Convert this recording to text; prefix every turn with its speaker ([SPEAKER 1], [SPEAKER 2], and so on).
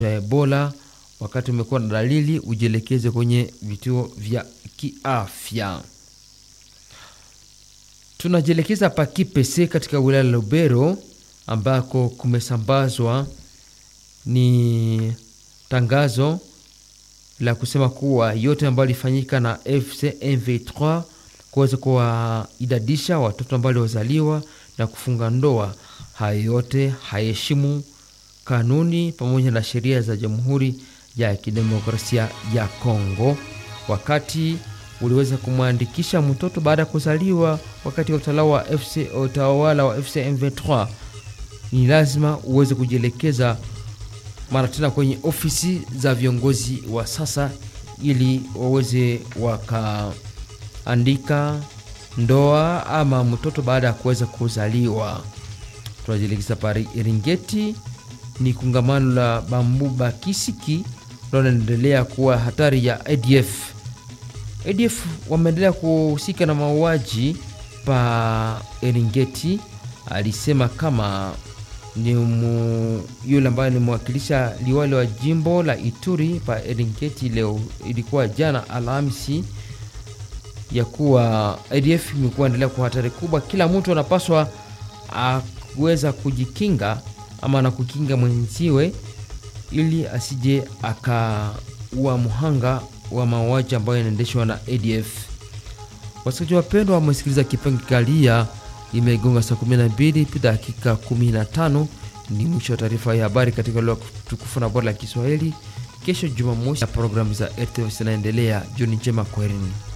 [SPEAKER 1] ya Ebola. Wakati umekuwa na dalili, ujielekeze kwenye vituo vya kiafya. Tunajielekeza pa Kipese katika wilaya ya Lubero ambako kumesambazwa ni tangazo la kusema kuwa yote ambayo ilifanyika na FC MV3 kuweza kuwaidadisha watoto ambao waliozaliwa na kufunga ndoa, hayo yote haheshimu kanuni pamoja na sheria za Jamhuri ya Kidemokrasia ya Kongo. Wakati uliweza kumwandikisha mtoto baada ya kuzaliwa wakati wa utawala wa FC, utawala wa FC M23, ni lazima uweze kujielekeza mara tena kwenye ofisi za viongozi wa sasa ili waweze wakaandika ndoa ama mtoto baada ya kuweza kuzaliwa. Tunajielekeza pari Iringeti, ni kongamano la Bambuba Kisiki linaendelea kuwa hatari ya ADF. ADF wameendelea kuhusika na mauaji pa Eringeti. Alisema kama ni mu, yule ambaye nimwakilisha liwali wa jimbo la Ituri pa Eringeti leo, ilikuwa jana Alhamisi, ya kuwa ADF imekuwa endelea kwa hatari kubwa. Kila mtu anapaswa aweza kujikinga ama na kukinga mwenziwe ili asije akaua muhanga wa mauaji ambayo yanaendeshwa na ADF. Wasikilizaji wapendwa, wamesikiliza kipindi kalia, imegonga saa 12 pita dakika 15. Ni mwisho wa taarifa ya habari katika lugha tukufu na bora la Kiswahili. Kesho Jumamosi na programu za RTV zinaendelea. Jioni njema, kwaherini.